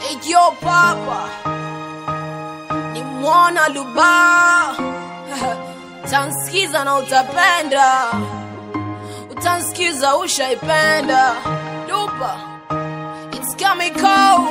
Yo papa ni mwana luba utansikiza na utapenda utansikiza ushaipenda lupa it's chemical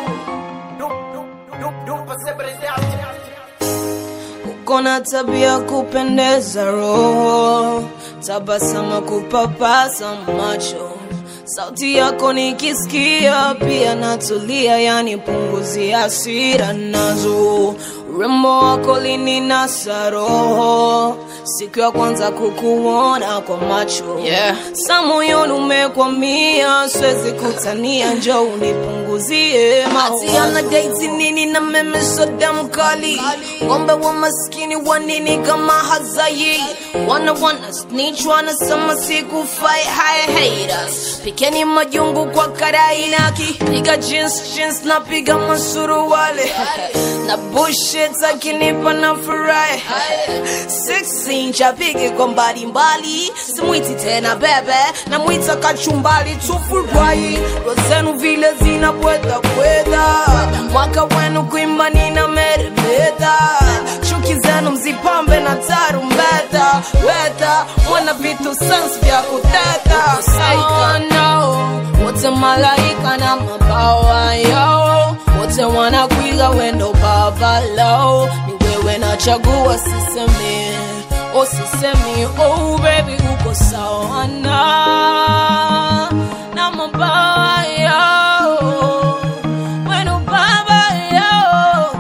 uko na tabia kupendeza roho tabasama kupapasa macho sauti yako nikisikia pia natulia yani punguzi hasira nazo urembo wako lininasa roho siku ya kwanza kukuona kwa macho yeah. sa moyoni umekwamia siwezi kutania njo unipunguzie matiana daiti nini na meme soda mkali ngombe wa maskini wa nini kama hazai wana wana snitch wanasema sikufai high haters pikeni majungu kwa karainaki piga jeans jeans na piga masuruwale na bullshit akinipa na furahi six inch apige kwa mbalimbali simwiti tena bebe na mwita kachumbali tufurahi rozenu vile zinabweta bweta mwaka wenu kuimba nina meremeta chuki zenu mzipambe na tarumbeta weta mwana vitu sans vya kuteta oh, no. wote malaika na mabawa yao wote wanakwiga wendo babalo ni wewe nachagua sisemi oh sisemi oh baby uko sawa na na mabawa yao wendo baba yao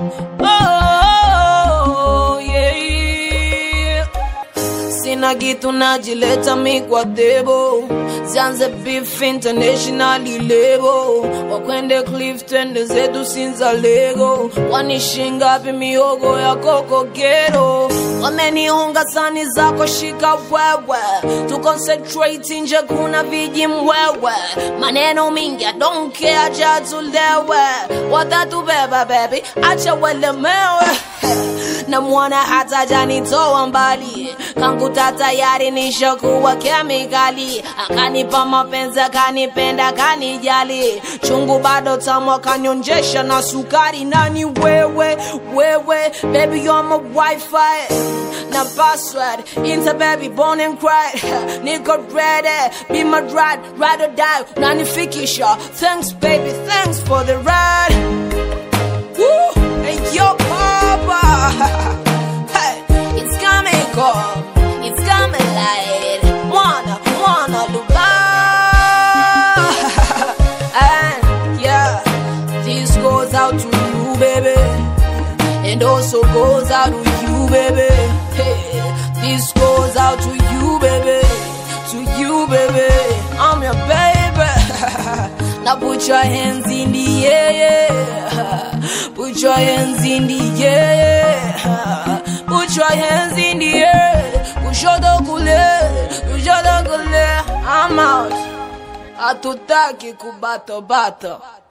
oh yeah sina kitu najileta mi kwa debo zianze beef internationally lebo wakwende cliff twende zetu sinza lego wanishingapi miogo ya kokogero wamenihonga sani zako shika wewe tu concentrate nje kuna viji mwewe maneno mingi I don't care acha tulewe watatubeba baby acha welemewe na mwana hata janitoa mbali kanguta tayari nishakuwa kemikali akanipa mapenzi akanipenda kanijali chungu bado tamu akanyonjesha na sukari nani wewe wewe baby you're my wifi na password into baby born and cried niko ready be my ride ride or die unanifikisha thanks baby thanks for the ride Woo! Hey, yo, Papa. hey, it's coming cold. It's coming light. Wanna, wanna look And yeah, this goes out to you, baby. And also goes out to you, baby. Hey, this goes out to you, baby. To you, baby. I'm your baby. now put your hands in the air. Put your hands in the air. Put your hands in the air. Kushoto kule, kushoto kule. I'm out. Hatutaki kubato bato.